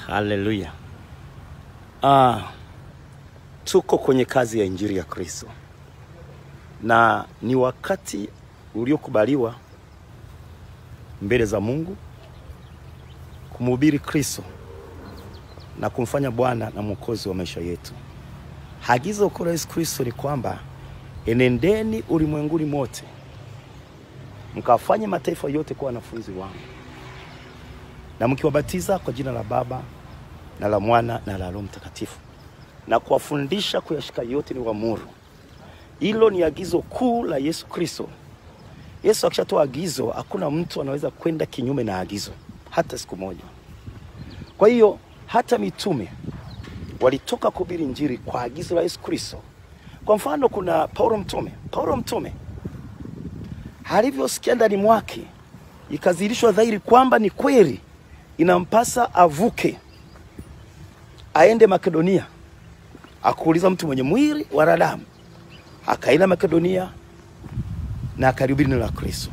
Haleluya. Ah, tuko kwenye kazi ya injili ya Kristo na ni wakati uliokubaliwa mbele za Mungu kumhubiri Kristo na kumfanya Bwana na Mwokozi wa maisha yetu. Agizo kuu la Yesu Kristo ni kwamba enendeni ulimwenguni mote mkawafanye mataifa yote kuwa wanafunzi wangu na mkiwabatiza kwa jina la Baba na la Mwana na la Roho Mtakatifu na kuwafundisha kuyashika yote ni uamuru. Hilo ni agizo kuu la Yesu Kristo. Yesu akishatoa agizo, hakuna mtu anaweza kwenda kinyume na agizo hata siku moja. Kwa hiyo hata mitume walitoka kuhubiri injili kwa agizo la Yesu Kristo. Kwa mfano, kuna Paulo mtume. Paulo mtume alivyosikia ndani mwake ikadhihirishwa dhahiri kwamba ni kweli inampasa avuke aende Makedonia, akuuliza mtu mwenye mwili wa damu, akaenda Makedonia na akalihubiri neno la Kristo.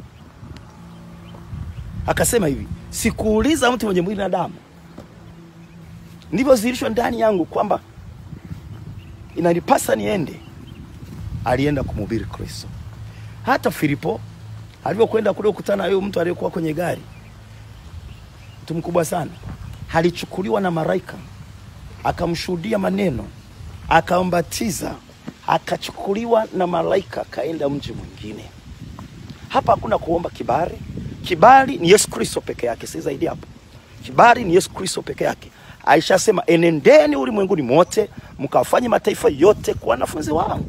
Akasema hivi, sikuuliza mtu mwenye mwili na damu, ndivyo ndani yangu kwamba inanipasa niende. Alienda kumhubiri Kristo. Hata Filipo alivyokwenda kule kukutana na huyo mtu aliyekuwa kwenye gari, mtu mkubwa sana, alichukuliwa na malaika akamshuhudia maneno, akambatiza, akachukuliwa na malaika, akaenda mji mwingine. Hapa hakuna kuomba kibali. Kibali ni Yesu Kristo peke yake, si zaidi hapo. Kibali ni Yesu Kristo peke yake. Aishasema, enendeni ulimwenguni mote mkawafanye mataifa yote kuwa wanafunzi wangu.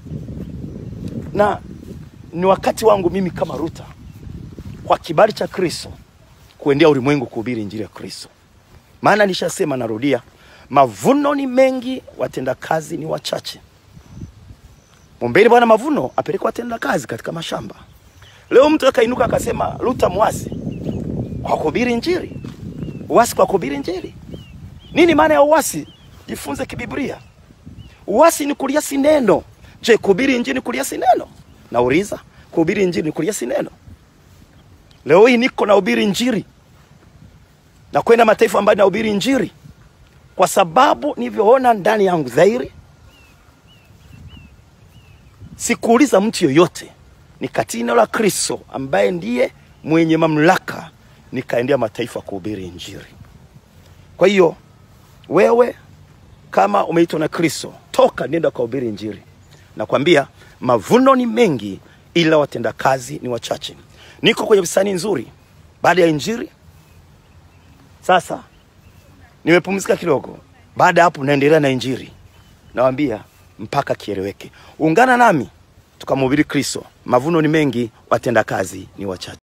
Na ni wakati wangu mimi kama Ruta, kwa kibali cha Kristo, kuendea ulimwengu kuhubiri injili ya Kristo. Maana nishasema, narudia, mavuno ni mengi, watenda kazi ni wachache. Mwombeni Bwana mavuno apeleke watenda kazi katika mashamba. Leo mtu akainuka akasema Ruta mwasi kwa kuhubiri injili. Uasi kwa kuhubiri injili. Nini maana ya uasi? Jifunze kibiblia. Uasi ni kuliasi neno. Je, kuhubiri injili ni kuliasi neno? Nauliza, kuhubiri injili ni kuliasi neno? Leo hii niko nahubiri injili na kwenda mataifa ambayo nahubiri injili kwa sababu nilivyoona ndani yangu dhahiri. Sikuuliza mtu yoyote, nikatii neno la Kristo ambaye ndiye mwenye mamlaka, nikaendea mataifa kuhubiri injili. Kwa hiyo wewe kama umeitwa na Kristo, toka nenda kuhubiri injili. Nakwambia mavuno ni mengi, ila watenda kazi ni wachache. Niko kwenye bustani nzuri baada ya injili. Sasa nimepumzika kidogo, baada ya hapo naendelea na injili. Nawambia mpaka kieleweke. Ungana nami tukamhubiri Kristo. Mavuno ni mengi, watenda kazi ni wachache.